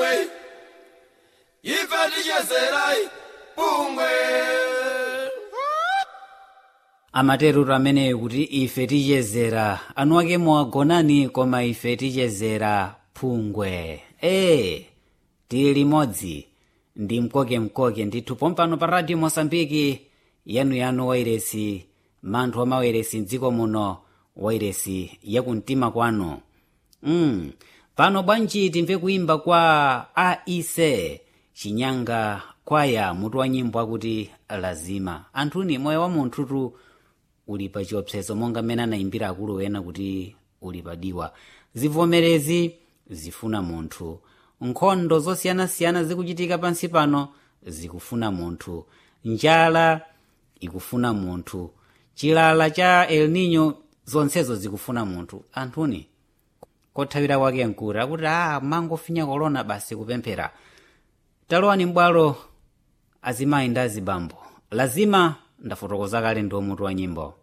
pungwe ife tichezerai pungwe amaterutu ameneyo kuti ife tichezera anu ake muwagonani koma ife tichezera phungwe ee tili limodzi ndi mkokemkoke ndithu pompano pa radio mosambiki yanuyanu wairesi manthu amawairesi mdziko muno wairesi yakumtima kwanu mm. pano bwanji timve kuimba kwa aise chinyanga kwaya mutu wa nyimbo akuti lazima anthuni moyo wa munthutu uli pa chiopsezo monga mmene anayimbira akulu ena kuti uli padiwa zivomerezi zifuna munthu nkhondo zosiyanasiyana zikuchitika pansi pano zikufuna munthu njala ikufuna munthu chilala cha el nino zonsezo zikufuna munthu anthuni kothawira kwake nkuri akuti a mangofinya kolona basi kupemphera talowani m'bwalo azimayi ndi azibambo lazima ndafotokoza kale ndi mutu wa nyimbo